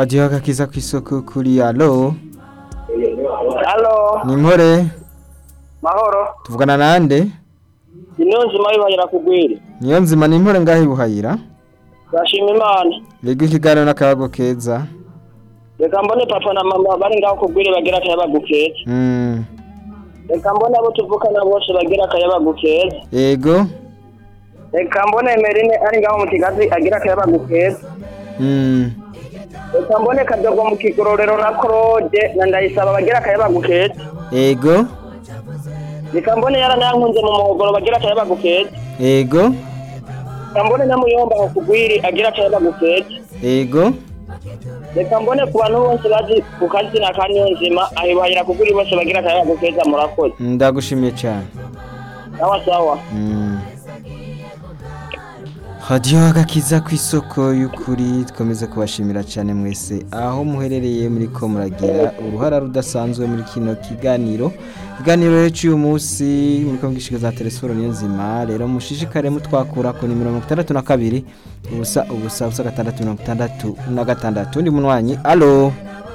hadiho agakiza kw'isoko kuri alo Halo, ni impore mahoro. tuvugana nande Ino nzima yibahira kugwiri. niyo nzima ni impore ngaho ibuhayira Bashima Imana. yego ikiganiro n'akayago keza Reka mbone papa na mama bari ngaho kugwiri bagira akayabagu keza. Mm, Reka mbone abo tuvukana bose bagira akayabagu keza. yego Reka mbone Merine ari ngaho mu kigazi agira akayabagu keza. Mm, Reka mbone Kadogo mu kigororero na Claude na Ndayisaba bagira akayabagu keza. yego Reka mbone yaranankunze mu muhogoro bagira akayabagu keza. yego Reka mbone na Muyomba aho kugwiri agira akayabagu keza. yego Reka mbone ku bantu bose bazi ku kazina ka Niyonzima ahibahira kugwiri bose bagira akayabagu keza murakoze. ndagushimiye cyane Sawa sawa. Mm. hadiyo agakiza ku isoko y'ukuri dukomeze kubashimira cyane mwese aho muherereye muri ko muragira uruhara rudasanzwe muri kino kiganiro ikiganiro rero cy'uyu munsi muri ko mwishyika za telefone niyo nzima rero mushishikare mutwakura ku nimero mirongo itandatu na kabiri ubusa ubusa ubusa gatandatu mirongo itandatu na gatandatu undi munywanyi alo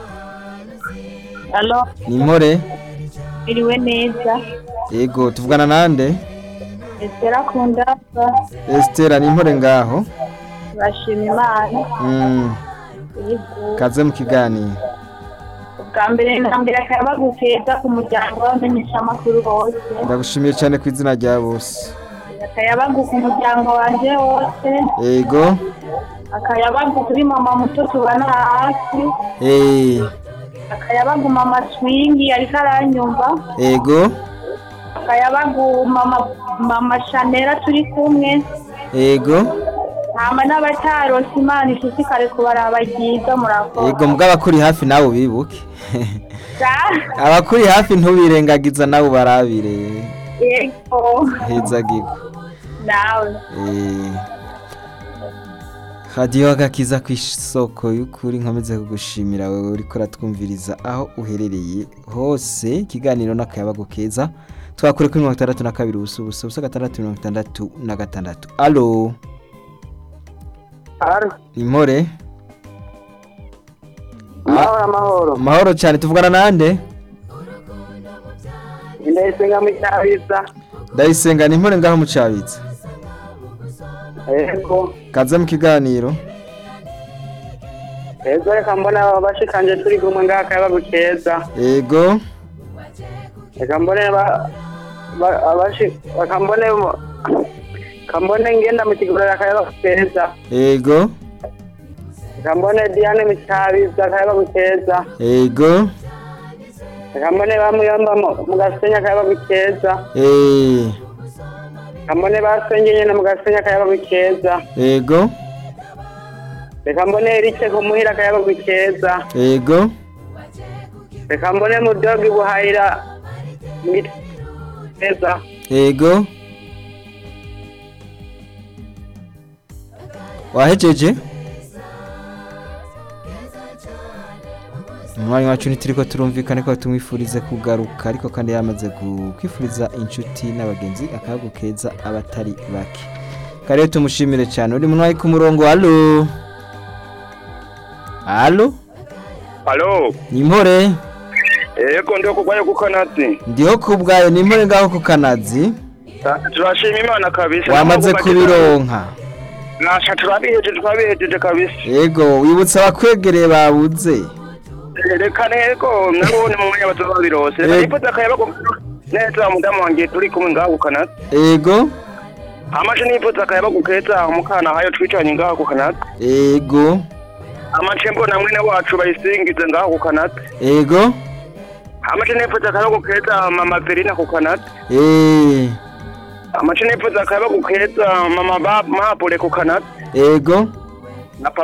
Alo, ni impore iriwe neza. yego tuvugana nande Estera Kundasa, esitera ni impore ngaho bashima Imana. Mm, Yego. kaze mu kiganiro Ubwa mbere na mbere akayabagu keza ku muryango w'abamenyeshamakuru bose. ndagushimiye cyane ku izina rya bose Akayabagu ku muryango wanje wose. yego Akayabagu kuri mama muto tubana hafi. eh, Akayabagu mama Swingi ariko aranyumva. yego Akayabagu mama mama Shanera turi kumwe. yego Hama n'abatarose Imana ishishikare kubaraba ryiza murakoze. yego mugabo abakuri hafi nawe ubibuke Ja. abakuri hafi ntubirengagiza nawe ubarabire Yego. heza gigo Nawe. Eh, hadiyo agakiza ku isoko y'ukuri nkomeze kugushimira wowe uriko uratwumviriza aho uherereye hose ikiganiro n'akayabago keza twakure kuri mirongo itandatu na kabiri ubusa ubusa ubusa gatandatu mirongo itandatu na gatandatu alo Halo. impore Amahoro amahoro. amahoro cyane tuvugana nande Indayisenga mu Cyabiza. ndayisenga ni impore ngaho mucabitse Yego. kaze mu kiganiro Yego reka mbona bashikanje turi kumwe ngaha akayabagu keza. yego Reka mbone ba ba- abashi reka mbone mo- reka mbone ngenda mu kigororero akayabagu keza. yego Reka mbone Diane mu Cyabiza akayabagu keza. yego Reka mbone bamuyomba mu- mu Gasenya akayabagu keza. eh, Reka mbone basenge nyene mu Gasenya akayabagu keza. yego Reka mbone Erice ku muhira akayabagu keza. yego Reka mbone mudogi buhayira mit- keza. yego wahejeje umwanya wacu ntituriko turumvikane ko tumwifurize kugaruka ariko kandi yamaze gu- kwifuriza inshuti n'abagenzi akayago keza abatari bake kare tumushimire cyane uri munwayi ku murongo alo alo Halo, ni impore yego ndio kugwaye kukanati. ndiho ku bwayo ni impore ngaho ku kanazi Turashima Imana kabisa. wamaze kubironka Nasha turabiheje twabihejeje kabisa. yego wibutsa abakwegereye babuze Reka nego nabone mu mwanya batubabirose. Yego. Nifuza kayaba ko neza mudamu wanjye turi kumwe ngaho kukanati. yego Amaje nifuza kayaba gukeza umukana hayo twicanye ngaho kukanati. yego Amaje mbona mwene wacu bayisingize ngaho kukanati. yego Amaje nifuza kayaba gukeza mama Verina kukanati. eh, Amaje nifuza kayaba gukeza mama ba Mapole kukanati. yego Na papa